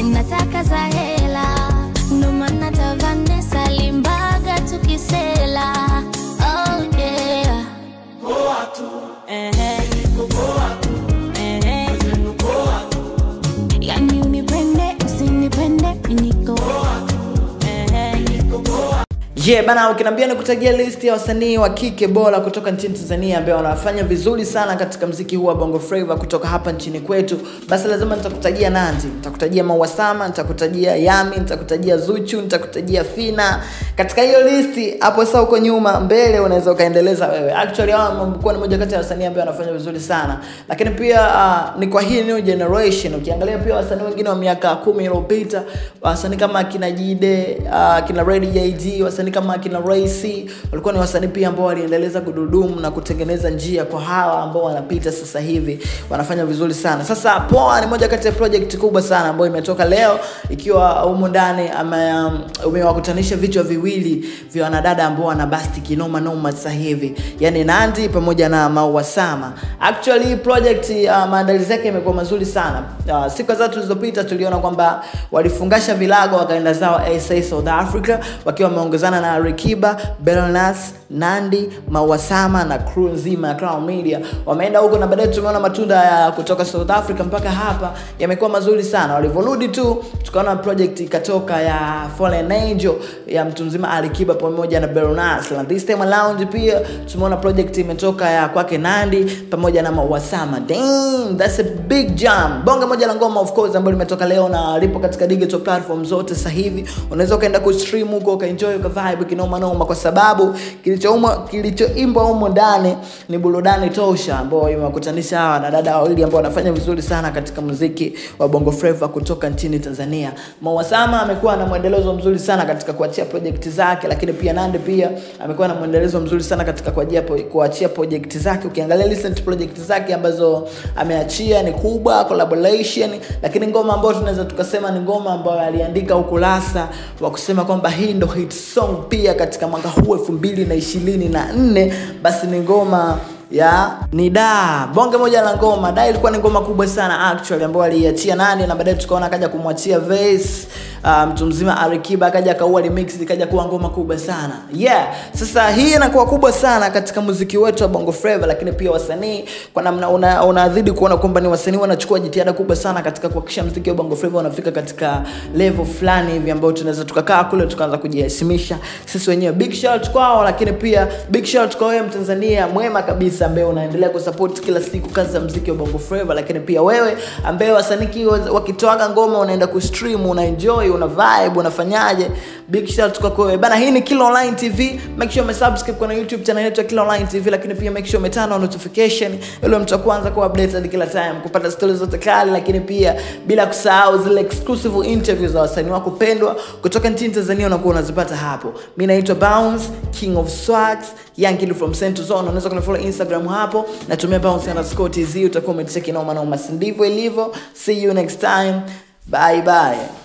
nataka za hela ndo maana ta Vanessa limbaga tukisela oh yeah Ehe. Ehe. yani unipende usinipende niko Ehe. Yeah, bana ukiniambia nikutajia list ya wasanii wa kike bora kutoka nchini Tanzania ambao wanafanya vizuri sana katika mziki huu wa Bongo Flava kutoka hapa nchini kwetu, basi lazima nitakutajia Nandy, nitakutajia Maua Sama, nitakutajia Yami, nitakutajia Zuchu, nitakutajia Fina. Katika hiyo listi hapo sasa huko nyuma mbele unaweza ukaendeleza wewe. Actually hao wamekuwa ni moja kati ya wasanii ambao wanafanya vizuri sana. Lakini pia uh, ni kwa hii new generation. Ukiangalia pia wasanii wengine wa miaka kumi iliyopita, wasanii kama akina Jide, uh, kina Ready JD, wasanii kama akina Raisi walikuwa ni wasanii pia ambao waliendeleza kududumu na kutengeneza njia kwa hawa ambao wanapita sasa hivi, wanafanya vizuri sana. Sasa Poa ni moja kati ya project kubwa sana ambayo imetoka leo, ikiwa humu ndani ame- um, umewakutanisha vichwa viwili vya wanadada ambao wana basti kinoma noma sasa hivi, yani Nandy pamoja na Maua Sama. Actually hii project uh, maandalizi yake imekuwa mazuri sana. Uh, siku kadhaa tulizopita tuliona kwamba walifungasha vilago wakaenda zao SA South Africa wakiwa wameongezana na Rikiba, Bellnass, Nandy, Maua Sama na crew nzima ya Crown Media. Wameenda huko na baadaye tumeona matunda ya kutoka South Africa mpaka hapa yamekuwa mazuri sana. Walivyorudi tu tukaona project ikatoka ya Fallen Angel ya mtu mzima Alikiba pamoja na Bellnass. Na this time around pia tumeona project imetoka ya kwake Nandy pamoja na Maua Sama. Damn, that's a big jam. Bonge moja la ngoma of course ambalo limetoka leo na lipo katika digital platform zote sasa hivi. Unaweza ukaenda kustream huko ukaenjoy ukavibe kinoma noma kwa sababu kilichoumwa kilichoimbwa humo ndani ni burudani tosha ambayo imewakutanisha hawa na dada wawili ambao wanafanya vizuri sana katika muziki wa Bongo Flava kutoka nchini Tanzania. Maua Sama amekuwa na mwendelezo mzuri sana katika kuachia project zake, lakini pia Nandy pia amekuwa na mwendelezo mzuri sana katika kuachia kuachia project zake. Ukiangalia recent project zake ambazo ameachia ni kubwa collaboration, lakini ngoma ambayo tunaweza tukasema ni ngoma ambayo aliandika ukurasa wa kusema kwamba hii ndo hit song pia katika mwaka huu elfu mbili na ishirini na nne basi ni ngoma ya ni da bonge moja la ngoma da ilikuwa ni ngoma kubwa sana actually ambayo aliiachia nani na baadaye tukaona akaja kumwachia Vase uh, mtu mzima Alikiba akaja akaua remix ikaja kuwa ngoma kubwa sana yeah sasa hii inakuwa kubwa sana katika muziki wetu wa Bongo Flava lakini pia wasanii kwa namna una- unazidi kuona kwamba ni wasanii wanachukua jitihada kubwa sana katika kuhakikisha muziki wa Bongo Flava unafika katika level fulani hivi ambayo tunaweza tukakaa kule tukaanza kujiheshimisha sisi wenyewe big shout kwao lakini pia big shout kwa wewe Mtanzania mwema kabisa ambaye unaendelea kusupport kila siku kazi za muziki wa Bongo Flava lakini pia wewe ambaye wasanii wakitoaga ngoma unaenda kustream una enjoy una vibe unafanyaje big shout kwako wewe bana hii ni Kila Online TV make sure umesubscribe kwenye YouTube channel yetu ya Kila Online TV lakini pia make sure umetana notification ili mtu wa kwanza kuwa updated kila time kupata stories zote kali lakini pia bila kusahau zile exclusive interviews za wasanii wako pendwa kutoka nchini Tanzania unakuwa unazipata hapo mimi naitwa Bounce King of Swags Young Kid from Central Zone unaweza kunifollow Instagram hapo natumia bounce underscore tz utakuwa umetisha kinoma noma si ndivyo ilivyo see you next time bye bye